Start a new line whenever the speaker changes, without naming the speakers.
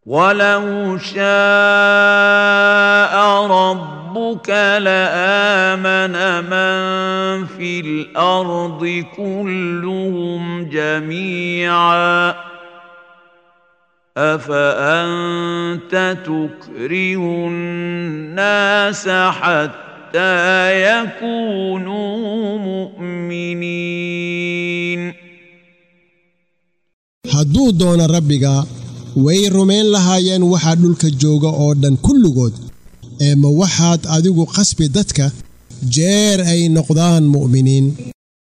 ولو شاء ربك لامن من في الارض كلهم جميعا افانت تكره الناس حتى يكونوا مؤمنين
hadduu doono rabbiga way rumayn lahaayeen waxaa dhulka jooga oo dhan kulligood ee ma waxaad adigu qasbi dadka jeer ay noqdaan mu'miniin